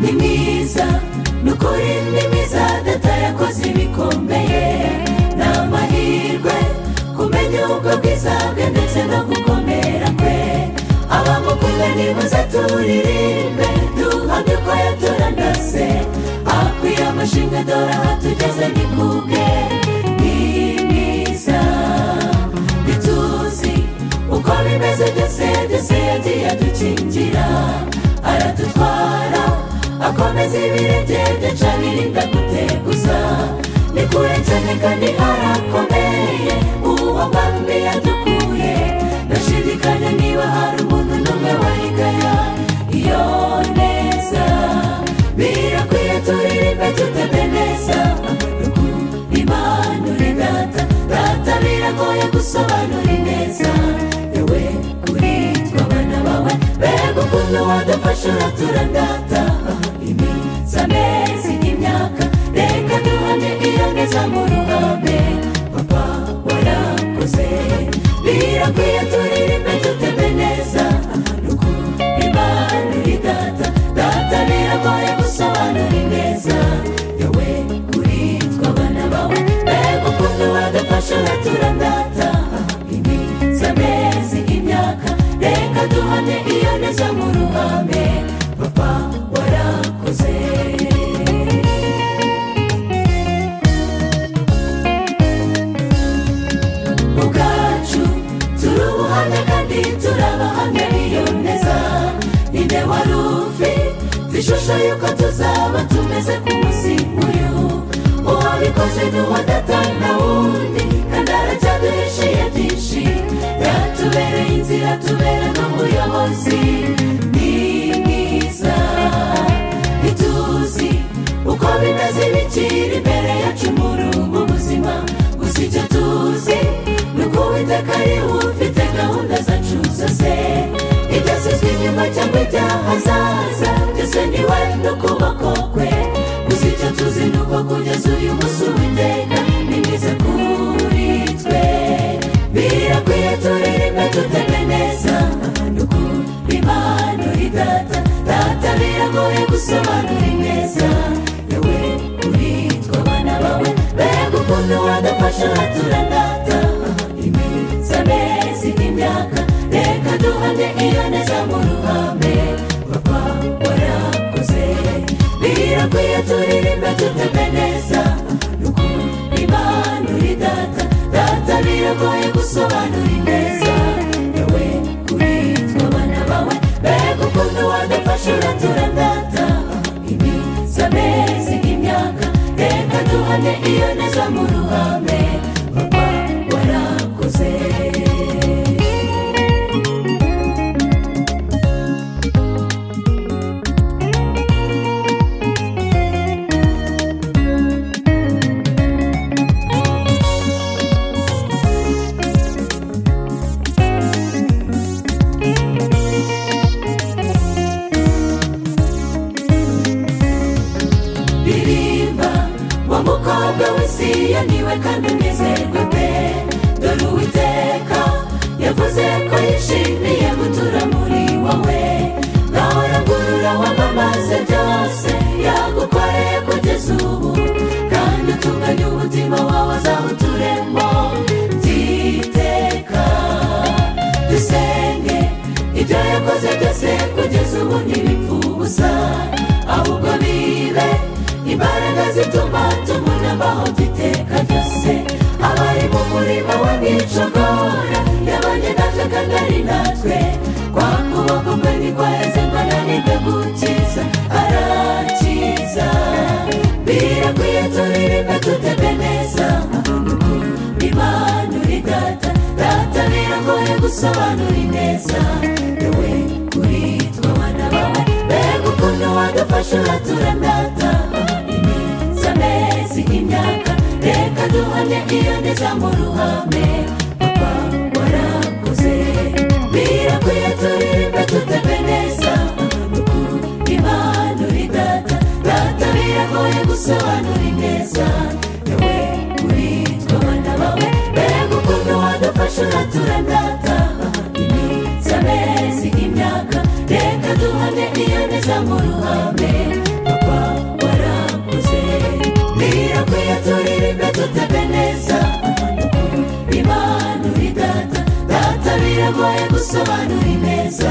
ni mwiza ni ukuri ni mwiza datayakoze ibikomeye ni amahirwe kumenya ubwo bwiza bwe ndetse no gukomera kwe abamukunda nibuze turirimbe duhamye ko yaturandase akwiye amashimwe dore aha tugeze ni kubwe ni mwiza ntituzi uko bimeze byose byose yagiye adukingira aradutwara akomeza ibirenge byaca birinda guteguza ni kure cyane kandi harakomeye uwo mwami yadukuye ndashidikanya niba hari umuntu n'umwe wayigaya iyo neza birakwiye turirimbe tutebe neza impanuro data data biragoye gusobanura ineza yewe kuri twe abana bawe mbega ukuntu wadufasha uraturandata iminsi amezi n'imyaka reka duhane iyo neza mu ruhame papa warakoze birakwiye turirimbe tutebe neza impanuro data data biragoye gusobanura ineza yewe kuri twe abana bawe mbega ukuntu wadufasha uraturandata iminsi amezi imyaka reka duhane iyo neza mu ruhame papa warakoze ubwacu turi ubuhamya kandi turabahamya iyo neza ninde wari ufi twishusho yuko tuzaba tumeze ku munsi nk'uyu uwabikoze ni uwa data na wundi kandi aracyaduhishiye byinshi yatubereye inzira tubera n'umuyobozi ni mwiza ntituzi uko bimeze bikiri imbere yacu muri ubu buzima gusa icyo tuzi ni uko uwiteka ari we ufite gahunda zacu zose ibyasizwe inyuma cyangwa ibyahazaza byose ni we n'ukuboko kwe gusa icyo tuzi ni uko kugeza uyu munsi uwiteka ni mwiza kuri twe birakwiye turirimbe tuteme neza ni ukuri impanuro data data biragoye gusobanura ineza yewe kuri twe abana bawe mbega ukuntu wadufasha uraturandata iminsi amezi n'imyaka reka duhane iyo neza mu ruhame papa warakoze birakwiye turirimbe tuteme neza ni ukuri impanuro data data biragoye gusobanura ineza yewe kuri twe abana bawe mbega ukuntu wadufasha uraturandata iminsi amezi imyaka reka duhane iyo neza mu ruhame papa warakoze ririmba wa mukobwa w'isiyo niwe kandi unezerwe pe dore uwiteka yavuze ko yishimiye gutura muri wowe gahora ngurura wamamaze byose yagukoreye kugeza ubu kandi utunganya umutima wawe azawuturemo byiteka dusenge ibyo yakoze byose kugeza ubu ntibipfa ubusa ahubwo bibe imbaraga zituma tubona abaho iteka ryose abari mu murima wa nicogora yabanye natwe kandi ari natwe kwa kuboko kwe ntikwaheze ngo ananirwe gukiza arakiza birakwiye turirimbe tutebe neza imana uri data data biragoye gusobanura ineza yewe kuri twe abana bawe mbega ukuntu wadufasha uraturandata iminsi amezi nk'imyaka reka duhane iyo neza mu ruhame papa warakoze birakwiye turirimbe tutebe neza imana uri data data biragoye gusobanura ineza yewe kuri twe abana bawe mbega ukuntu wadufasha uraturandata iminsi amezi nk'imyaka reka duhane iyo neza mu ruhame biragoye gusobanura impeza